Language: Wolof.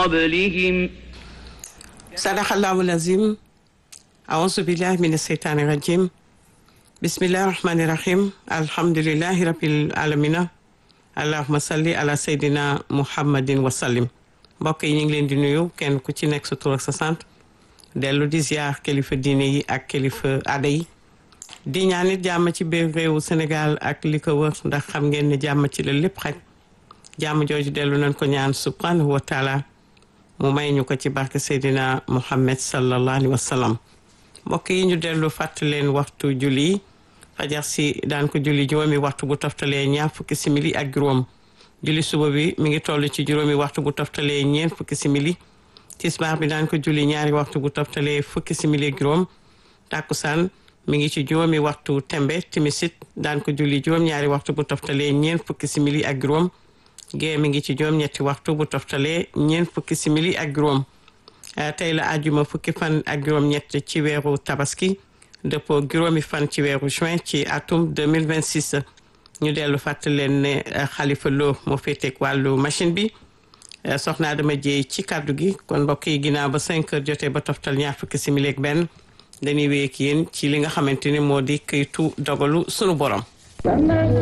قبلهم sadaqallahu lazim aousu billahi min asheytaani rajim bismillahi rahmani rahim alhamdulillahi rabbil alamina allahuma salli ala seydina muhammadin wasallim mbokk yi ñu ngi leen di nuyu kenn ku ci nekk sa tur ak sa sant dellu di ziar kilifa diine yi ak kilifa aada yi di ñaanit jàmm ci biir réewu Sénégal ak li ko wër ndax xam ngeen ne jàmm ci la lépp xaj jàmm jooju dellu nañ ko ñaan subhanahu wa taala mu may ñu ko ci barke Seydina Muhammad sallallahu alayhi wa sallam mbokk yi ñu dellu fàttali leen waxtu julli yi fajar si daan ko julli juróomi waxtu bu toftalee ñaar fukki simili ak juróom julli suba bi mi ngi toll ci juróomi waxtu bu toftalee ñeent fukki simili tisbaar bi daan ko julli ñaari waxtu bu toftalee fukki simili ak juróom tàkkusaan mi ngi ci juróomi waxtu tembe timisit daan ko julli juróom ñaari waxtu bu toftalee ñeent fukki simili ak juróom gée mi ngi ci juróom ñetti waxtu bu toftalee ñeent fukki simili ak juróom tey la àjjuma fukki fan ak juróom ñett ci weeru tabaski dëppoo juróomi fan ci weeru juin ci atum 2026 ñu dellu fàttali leen ne xalifa loo moo féeteeg wàllu machine bi soxnaa dama jéey ci kàddu gi kon mbokk yi ginnaaw ba 5 heures jotee ba toftal ñaar fukki simili ak benn dañuy wéy ak yéen ci li nga xamante ni moo di këytu dogalu sunu borom